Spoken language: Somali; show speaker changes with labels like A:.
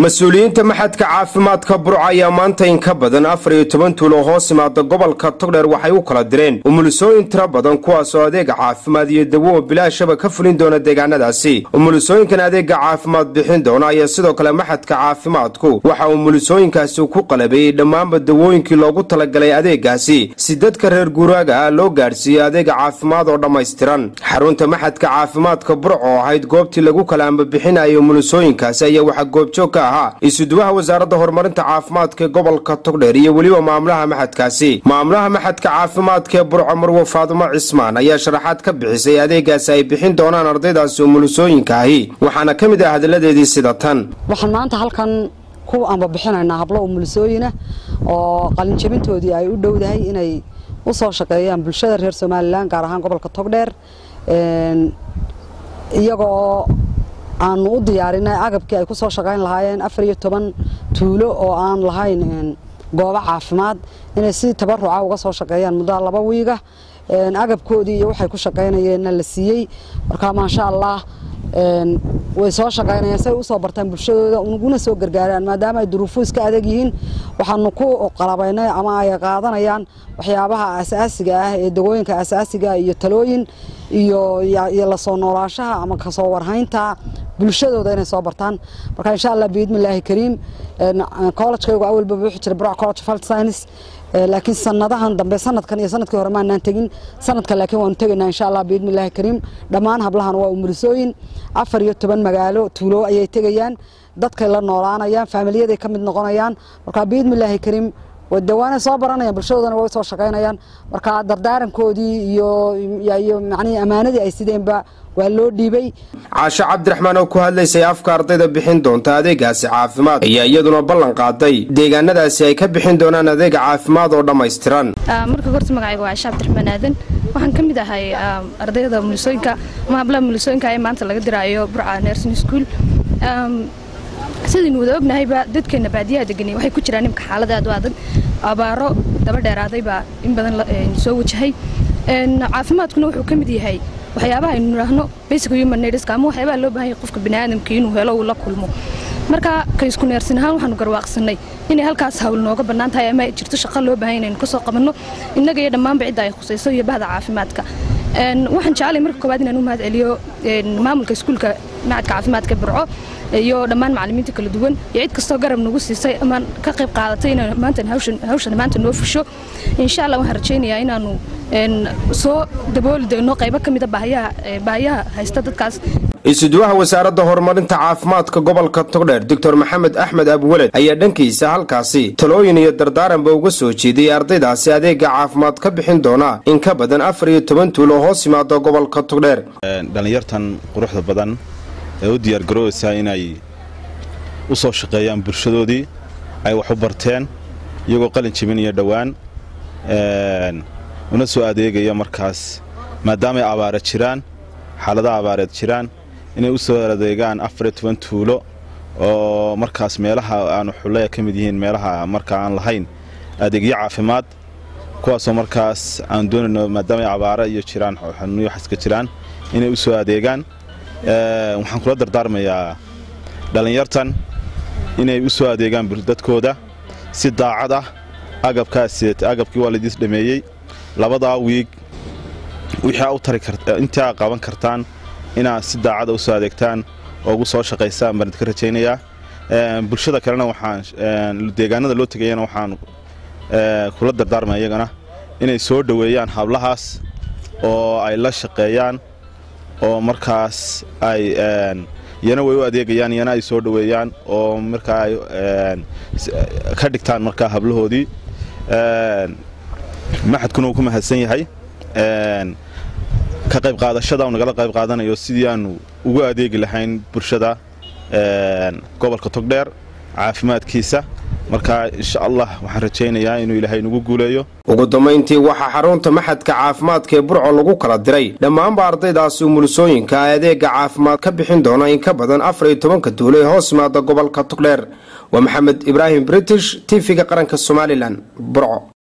A: mas-uuliyiinta maxadka caafimaadka burco ayaa maanta in ka badan afar iyo toban tuulo hoos imaada gobolka togdheer waxay u kala direen umulisooyin tiro badan kuwaasoo adeega caafimaad iyo dawo oo bilaashaba ka fulin doona deegaanadaasi umulisooyinkan adeega caafimaad bixin doona ayaa sidoo kale maxadka caafimaadku waxa umulisooyinkaasi ku qalabeeyey dhammaanba dawooyinkii loogu talagalay adeegaasi si dadka reer guuraaga ah loo gaadhsiiyo adeega caafimaad oo dhammaystiran xarunta maxadka caafimaadka burco oo ahayd goobtii lagu kala ambabixinayay umulisooyinkaasi ayaa waxaa goobjoog ka ahaa isuduwaha wasaaradda horumarinta caafimaadka ee gobolka togdheer iyo weliba maamulaha maxadkaasi maamulaha maxadka caafimaadka ee burco marwo faadumo cismaan ayaa sharaxaad ka bixisay adeegaasi ay bixin doonaan ardaydaasi umulisooyinka ahi waxaana ka mid ah hadalladeedii sida tan
B: waxaan maanta halkan ku ambabixinaynaa hablo umulisooyina oo qalinjabintoodii ay u dhowdahay inay u soo shaqeeyaan bulshada reer somalilan gaar ahaan gobolka togdheer iyagoo aanu u diyaarinay agabkii ay ku soo shaqayn lahaayeen afar iyo toban tuulo oo aan lahayn goobo caafimaad inay si tabaruca uga soo shaqeeyaan muddo laba wiiga agabkoodii iyo waxay ku shaqaynayeenna la siiyey marka maasha allah way soo shaqaynayaan say usoo bartaan bulshadooda uguna soo gargaaraan maadaama ay duruufo iska adag yihiin waxaanu ku qalabaynay ama ay qaadanayaan waxyaabaha asaasiga ah ee dawooyinka asaasiga iyo talooyin iyo lasoo noolaashaha ama kasoo warhaynta bulshadooda inay soo bartaan marka insha allah biidmillaahi kariim collegekaygu awalba wuxuu jira broc college of health science laakiin sanadahan dambe sanadkan iyo sanadkii hore maanaan tegin sanadkan laakiin waanu tegaynaa insha allah biidmillaahi kariim dhammaan hablahan waa umulisooyin afar iyo toban magaalo tuulo ayay tegayaan dadkay la noolaanayaan faamiliyaday ka mid noqonayaan marka biidmillaahi kariim dawaanay soo baranayaan bulshadoodana way soo shaqaynayaan marka dardaarankoodii iyo manii ammaanadii ay sideenba waa loo dhiibay
A: caasho cabdiraxmaan oo ku hadlaysay afka ardayda bixin doonta adeegaasi caafimaad ayaa iyaduna ballan qaaday deegaanadaasi ay ka bixin doonaan adeega caafimaad oo dhammaystiran
C: marka horta magacayga waa caasho cabdiraxmaan aadan waxaan ka mid ahay ardayda mulisooyinka ama hablaha mulisooyinka ee maanta laga diraayo burca nursing school sidaynu wada ognahayba dadkeena baadiyaha deganay waxay ku jiraan imka xaalad aad u adag abaaro daba dheeraaday baa in badan soo wajahay caafimaadkuna wuxuu ka mid yahay waxyaabaha aynu nidhaahno basic human needska ama waxyaabaha loo baahan yahay qofka biniaadamka inuu helo uu la kulmo marka kaysku neersin ahaan waxaanu garwaaqsanay inay halkaas hawl nooga bannaan tahay ama jirto shaqo loo baahan inaynu ka soo qabanno innaga iyo dhammaanba cidda ay khusayso iyo bahda caafimaadka waxaan jeclay marka koowaad inaan u mahad celiyo maamulka iskuulka macadka caafimaadka burco iyo dhammaan macallimiinta kala duwan iyo cid kastoo garab nagu siisay ama ka qayb qaadatay inaan maanta hawshan maanta noo fusho insha allah waxaan rajaynayaa inaanu soo dabooli doono qaybo ka mida baahiyaha haysta dadkaas
A: isuduwaha wasaaradda horumarinta caafimaadka gobolka togdheer doctor maxamed axmed abweled ayaa dhankiisa halkaasi talooyin iyo dardaaranba uga soo jeediyey ardaydaasi adeega caafimaad ka bixin doona in ka badan afar iyo toban tuulo hoos yimaado gobolka togdheer
D: dhallinyartan quruxda badan ee u diyaargaroobaysaa inay u soo shaqeeyaan bulshadoodii ay wax u barteen iyagoo qalin jebinaya dhowaan una soo adeegaya markaas maadaamay abaara jiraan xaaladaha abaareed jiraan inay u soo adeegaan afar iyo toban tuulo oo markaas meelaha aanu xullaya ka mid yihiin meelaha markaa aan lahayn adeegyo caafimaad kuwaasoo markaas aan doonayno maadaamay abaara iyo jiraan xanuunyo xaska jiraan inay u soo adeegaan waxaan kula dardaarmayaa dhallinyartan inay u soo adeegaan dadkooda si daacad ah agabkaas agabkii waa laidiis dhameeyey labadaa wiig wixii intii aa qaban kartaan inaad si daacada u soo adeegtaan oo ugu soo shaqaysaan baan idinka rajaynayaa bulshada kalena waxaan deegaanada loo tegayana waxaan kula dardaarmaya iyagana inay soo dhoweeyaan hablahaas oo ay la shaqeeyaan oo markaas ay iyana way u adeegayaan iyana ay soo dhoweeyaan oo markaa ay ka dhigtaan markaa hablahoodii maxadkuna uu ku mahadsan yahay ka qayb qaadashada nagala qayb qaadanayo sidii aanu ugu adeegi lahayn bulshada gobolka togdheer caafimaadkiisa marka insha allah waxaan rajaynayaa inuu ilaahay nagu guuleeyo
A: ugu dambayntii waxaa xarunta maxadka caafimaadka ee burco lagu kala diray dhammaanba ardaydaasi umulisooyinka ay adeega caafimaad ka bixin doona in ka badan afar iyo tobanka duulo ee hoos yimaada gobolka togdheer waa maxamed ibraahim british tv-ga qaranka somalilan burco